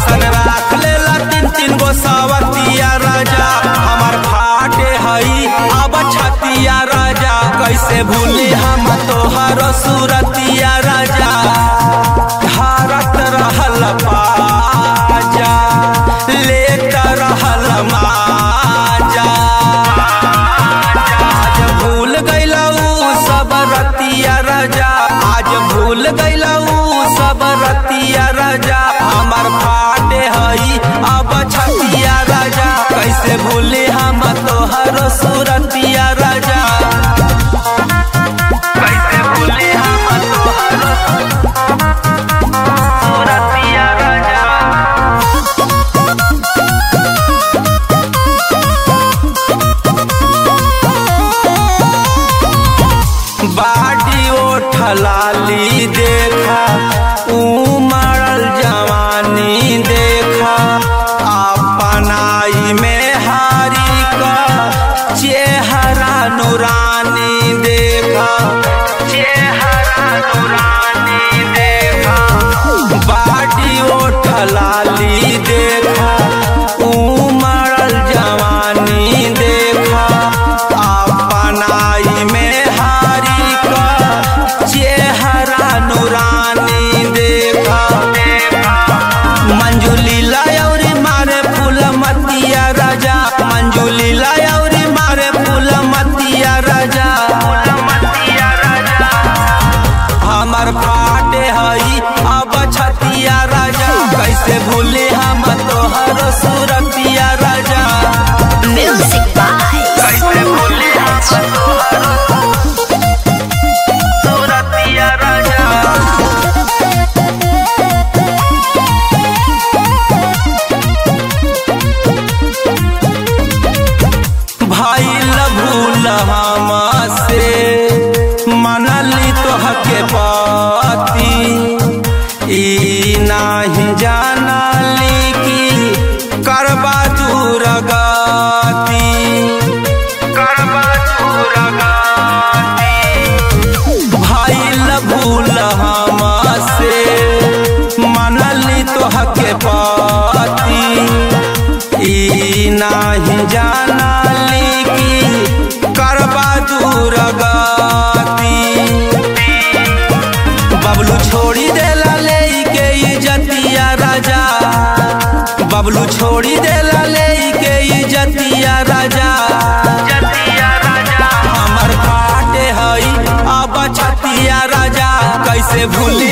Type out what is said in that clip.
ऐसन राख लेला तीन तीन गो सवतिया राजा हमार फाटे हई अब छतिया राजा कैसे भूली हम तोहर सूरतिया राजा भारत रहल बाजा लेत रहल माजा आज भूल गईलऊ सब रतिया राजा आज भूल गईलऊ सब रतिया राजा हमार फाटे हई अब छतिया राजा कैसे भूले हम तोहर सूरतिया राजा कैसे भूले हम तोहर सूरतिया राजा बाडी ओठलाली देखा उमड़ल जवानी देखा अपनाई में हारी का चेहरा नूरानी देखा चेहरा नूरानी देखा बाडी ओठलाली देखा उमड़ल जवानी देखा अपनाई में हारी का चेहरा नूरानी देखा मंजुली लायौरी मारे फूल मतिया राजा मंजुली लायौरी मारे फूल मतिया राजा हमर फाटे हई अब छतिया राजा कैसे भूले हम तोहर सूरतिया राजा Music by कैसे भूले हम तोहर सूरतिया राजा भइल भूल हमसे मनली तोहके पति ई नाही जानली कि करबा दूर गति करबा दूर गति भइल भूल हमसे मनली तोहके पति ई नाही जानली कि करबा दूर गति बबलू छोड़ी देला ले के इजतिया राजा बबलू छोड़ी देला ले के इजतिया राजा हमर फाटे हई अब छतिया राजा कैसे भूली